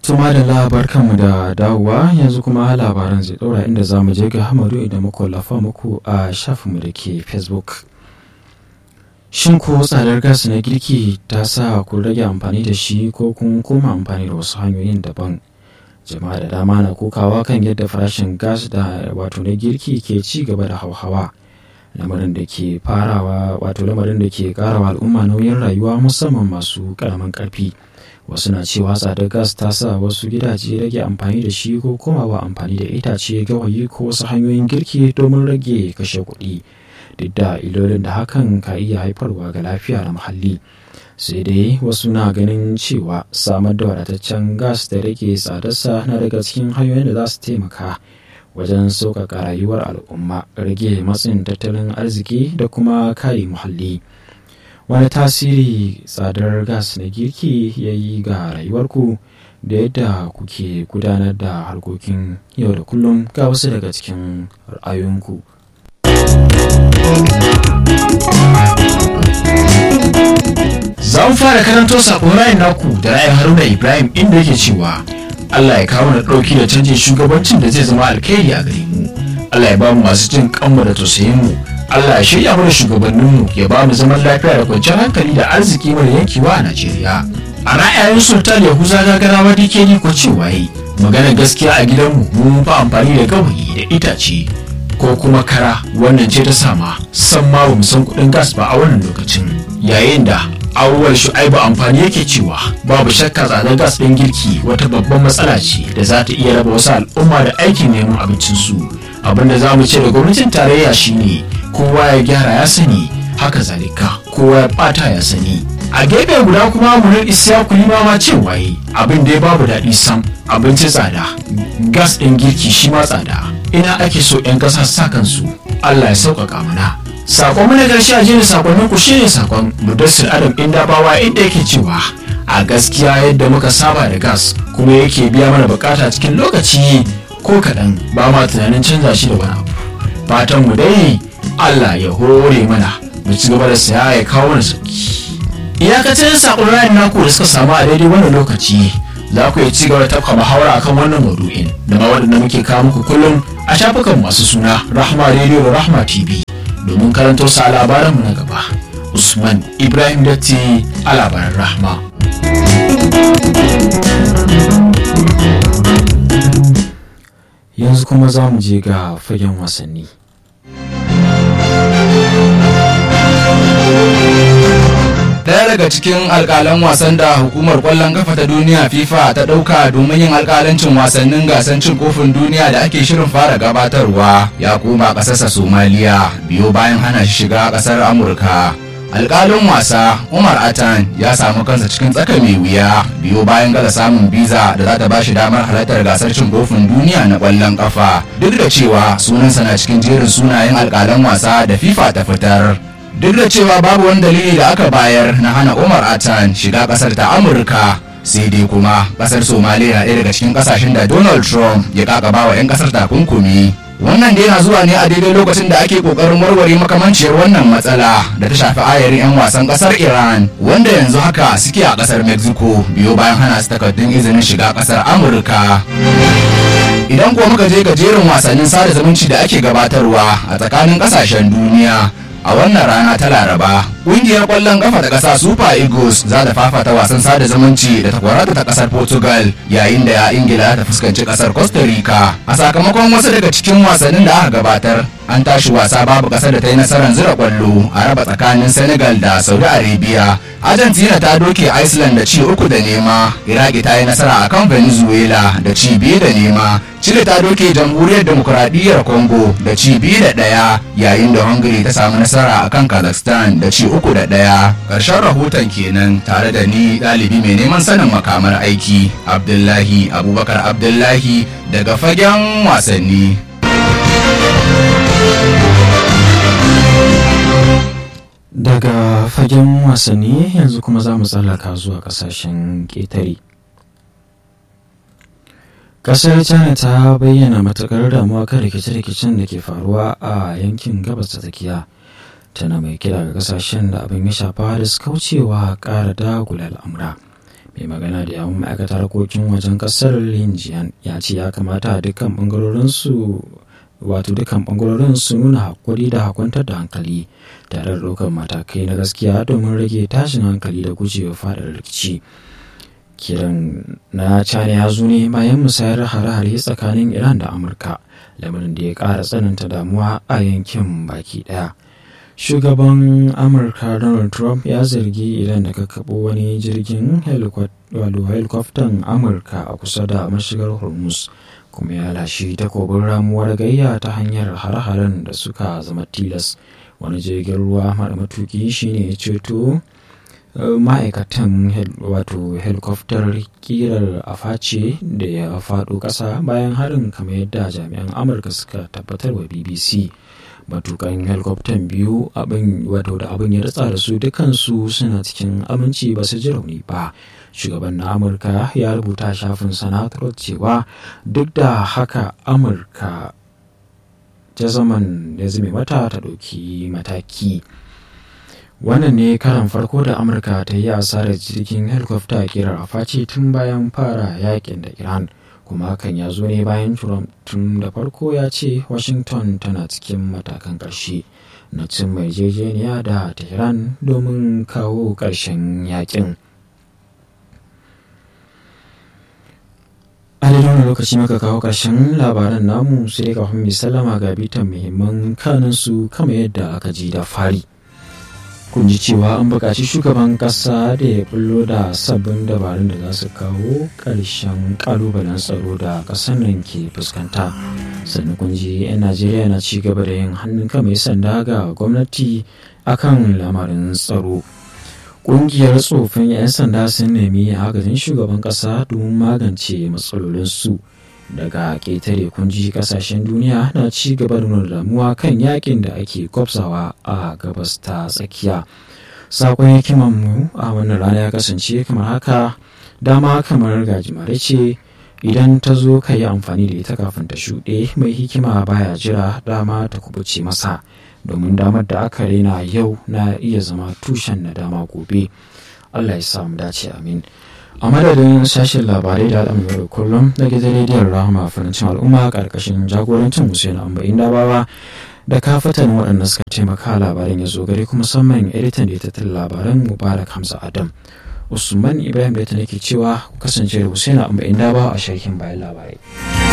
Tuma da labar kanmu da dawowa yanzu kuma labaran zai ɗaura inda za mu je ga hamadu idan muka lafa muku a shafinmu da ke Facebook. Shin ko tsadar gas na girki ta sa ku rage amfani da shi ko kun koma amfani da wasu hanyoyin daban? Jama'a da dama na kokawa kan yadda farashin gas da wato na girki ke ci gaba da hauhawa. Lamarin da ke farawa wato lamarin da ke karawa al'umma nauyin rayuwa musamman masu karamin karfi. wasu na cewa tsadar gas ta sa wasu gidaje rage amfani da shi ko komawa amfani da itace gawayi ko wasu hanyoyin girki domin rage kashe kuɗi duk da ilolin da hakan ka iya haifarwa ga lafiya da muhalli sai dai wasu na ganin cewa samar da wadataccen gas da rage tsadarsa na daga cikin hanyoyin da za su taimaka wajen sauƙaƙa rayuwar al'umma rage matsin tattalin arziki da kuma kare muhalli. wani tasiri tsadar gas na girki ya yi ga rayuwarku da yadda kuke gudanar da harkokin yau da kullum ga wasu daga cikin ra'ayoyinku. za mu fara karanto sakon ra'ayin naku da ra'ayin haruna ibrahim inda yake cewa allah ya kawo na ɗauki da canjin shugabancin da zai zama alkhairi a gare mu allah ya ba mu masu jin kanmu da tausayin mu Allah ya shirya mana shugabanninmu ya ba mu zaman lafiya da kwanciyar hankali da arziki mara yankewa a Najeriya. A ra'ayin Sultan Yahuza gagarawa DKD ko cewa yi magana gaskiya a gidanmu mun fa amfani da gawayi da itace ko kuma kara wannan ce ta sama san ma ba mu san kuɗin gas ba a wannan lokacin yayin da awwal shu'aibu amfani yake cewa babu shakka tsadar gas ɗin girki wata babban matsala ce da za ta iya raba wasu al'umma da aikin neman abincinsu abinda za mu ce da gwamnatin tarayya shine kowa ya gyara ya sani haka zalika kowa ya bata ya sani a gefe guda kuma murin isiya kulima ma cewa yi abin da ya babu daɗi sam abinci tsada gas ɗin girki shi ma tsada ina ake so 'yan ƙasa sa kansu allah ya sauƙaƙa mana sakon mana ƙarshe a jini sakonnin ku shine sakon mudassir adam inda bawa inda yake cewa a gaskiya yadda muka saba da gas kuma yake biya mana bukata cikin lokaci ko kaɗan ba ma tunanin canza shi da wani abu fatan mu dai Allah ya hore mana mu ci gaba da saya ya kawo mana sauki iyakacin sakon ra'ayin naku da suka samu a daidai wannan lokaci za ku iya ci gaba da tafka muhawara akan wannan maudu'in da ma waɗanda muke kawo muku kullum a shafukan masu suna rahma radio da rahma tv domin karanto sa labaranmu na gaba usman ibrahim datti a labaran rahma yanzu kuma za mu je ga fagen wasanni Daya daga cikin alkalan wasan da hukumar kwallon kafa ta duniya FIFA ta ɗauka domin yin alkalancin wasannin gasan cin kofin duniya da ake shirin fara gabatarwa ya koma ƙasarsa Somaliya biyo bayan hana shi shiga ƙasar Amurka. alkalin wasa umar atan ya samu kansa cikin tsaka mai wuya biyo bayan gaza samun biza da za ta ba shi damar halartar gasar cin kofin duniya na kwallon kafa duk da cewa sunansa na cikin jerin sunayen alkalan wasa da fifa ta fitar duk da cewa babu wani dalili da aka bayar na hana umar atan shiga kasar ta amurka sai dai kuma kasar somaliya na ɗaya daga cikin kasashen da donald trump ya kakaba wa 'yan kasar takunkumi wannan dai na zuwa ne a daidai lokacin da ake kokarin warware makamanciyar wannan matsala da ta shafi ayarin 'yan wasan kasar iran wanda yanzu haka suke a kasar mexico biyo bayan hana su takardun izinin shiga kasar amurka idan kuwa muka je gajeren wasannin sada zumunci da ake gabatarwa a tsakanin kasashen duniya a wannan rana ta laraba ƙungiyar ƙwallon kafa ta ƙasa super eagles za ta fafata wasan sada zumunci da takwarata ta ƙasar portugal yayin da ya ingila ta fuskanci ƙasar costa rica a sakamakon wasu daga cikin wasannin da aka gabatar an tashi wasa babu ƙasar da ta yi nasarar zira ƙwallo a raba tsakanin senegal da saudi arabia argentina ta doke iceland da ci uku da nema iraki ta yi nasara akan venezuela da ci biyu da nema chile ta doke jamhuriyar demokuraɗiyyar congo da ci biyu da ɗaya yayin da hungary ta samu nasara akan kazakhstan da ci uku da ɗaya ƙarshen rahoton kenan tare da ni ɗalibi mai neman sanin makamar aiki abdullahi abubakar abdullahi daga fagen wasanni daga fagen wasanni yanzu kuma za mu tsallaka zuwa kasashen ƙetare ƙasar china ta bayyana matuƙar damuwa kan rikice-rikicen da ke faruwa a yankin gabas ta tsakiya tana mai kira ga kasashen da abin ya shafa da su kaucewa ƙara dagula al'amura mai magana da yawun ma'aikatar harkokin wajen kasar linjiyan ya ce ya kamata dukkan bangarorin su wato dukkan bangarorin su nuna hakuri da hakwantar da hankali tare da ɗaukar matakai na gaskiya domin rage tashin hankali da gujewa faɗar rikici kiran na china ya zo ne bayan musayar hare-hare tsakanin iran da amurka lamarin da ya ƙara tsananta damuwa a yankin baki ɗaya shugaban amurka donald trump ya zargi iran da kakkaɓo wani jirgin helikwaftan amurka a kusa da mashigar hormuz kuma ya lashe takobin ramuwar gayya ta hanyar hare-haren da suka zama tilas wani jirgin ruwa mara matuki shine ya ceto ma'aikatan wato helikoftar kirar aface da ya faɗo ƙasa bayan harin kamar yadda jami'an amurka suka tabbatar wa bbc matukan helikoftan biyu abin wato da abin ya ritsa da su dukansu suna cikin aminci ba su ji rauni ba shugaban na amurka ya rubuta shafin sanatar cewa duk da haka amurka ta zaman ya zame mata ta ɗauki mataki wannan ne karan farko da amurka ta yi asarar jirgin helikofta kirar afaci tun bayan fara yakin da iran kuma hakan ya zo ne bayan trump tun da farko ya ce washington tana cikin matakan ƙarshe na cin mai jejeniya da tehran domin kawo ƙarshen yakin a daidai wani lokaci maka kawo ƙarshen labaran namu sai kafin mai sallama ga bitan muhimman kanunsu kama yadda aka ji da fari kun ji cewa an buƙaci shugaban ƙasa da ya bullo da sabbin dabarun da za su kawo ƙarshen ƙalubalen tsaro da ƙasar nan ke fuskanta sannan kun ji 'yan najeriya na ci gaba da yin hannun mai sanda ga gwamnati akan lamarin tsaro ƙungiyar tsofin 'yan sanda sun nemi agajin shugaban ƙasa domin magance matsalolinsu daga ƙetare kunji ƙasashen duniya na ci gaba da nuna damuwa kan yakin da ake kwafsawa a gabas ta tsakiya sakon hikimanmu a wannan rana ya kasance kamar haka dama kamar gajimare ce idan ta zo ka yi amfani da ita kafin ta shuɗe mai hikima baya jira dama ta kubuce masa domin damar da aka rena yau na iya zama tushen na dama gobe allah ya samu dace amin a madadin sashen labarai da al'amuran yau da kullum na gidan rediyon rahama farancin al'umma karkashin jagorancin hussein ambayin dabawa da kafatan waɗanda suka taimaka labarin ya zo gare kuma musamman editan da ya tattala labaran mubarak hamza adam usman ibrahim da ta nake cewa kasance da hussein ambayin dabawa a sharhin bayan labarai